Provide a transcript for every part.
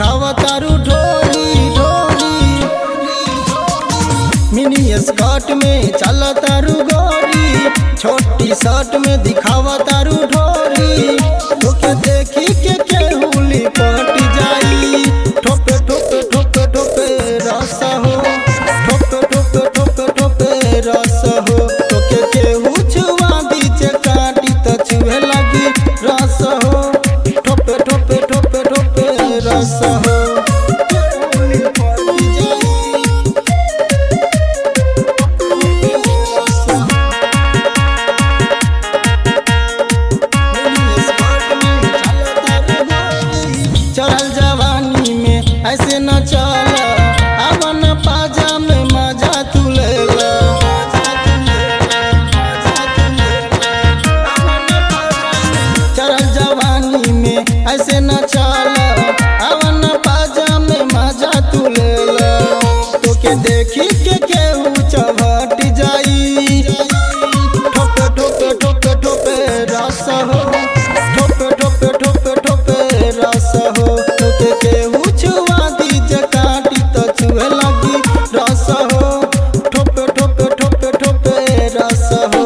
दिखावा तारू ढोली ढोली मिनी स्कर्ट में चल तारू गोरी छोटी शर्ट में दिखावा तारू ढोली तोके देखी के केहुली पट जाई ठोपे ठोपे ठोपे ठोपे रस हो ठोपे ठोपे ठोपे ठोपे रस हो तोके केहू छुआ बीच काटी त छुए लगी रस हो ठोपे ठोपे ठोपे ठोपे रस हो केहुली पट जाई चढ़ल जवानी में ऐसे न चल अब न पाजा में मजा तू ले ला। चढ़ल जवानी में ऐसे न चल अब न पाजा में मजा तू ले ला। तोके देखी के केहू चवट जाई ठोपे ठोपे ठोपे ठोपे रस हो ठोपे ठोपे ठोपे ठोपे रस हो तोके केहू छुआ दीज काटी त छुए लगी रस हो ठोपे ठोपे ठोपे ठोपे रस हो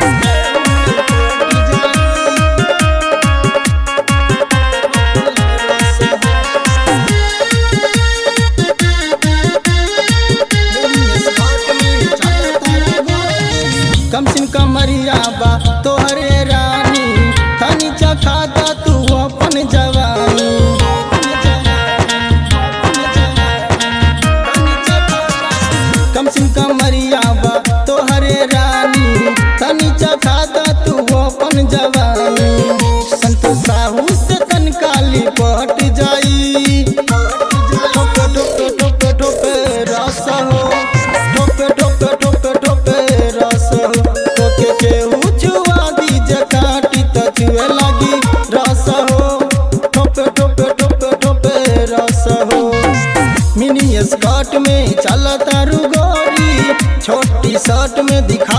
कम सिम कमरिया बा तोहरे रानी तनी चखाता तू अपन जवानी कम सिम कमरिया बा तोहरे रानी तनी चखाता तू अपन जवानी संत साहू से तनकाली पट जाई ठोपे ठोपे ठोपे ठोपे रस हो ठोपे ठोपे ठोपे ठोपे रस हो तोके केहू छुआ दीज काटी त छुए लगी रस हो ठोपे ठोपे ठोपे ठोपे रस हो मिनी स्कर्ट में चल तारू गोरी छोटी शर्ट में दिखा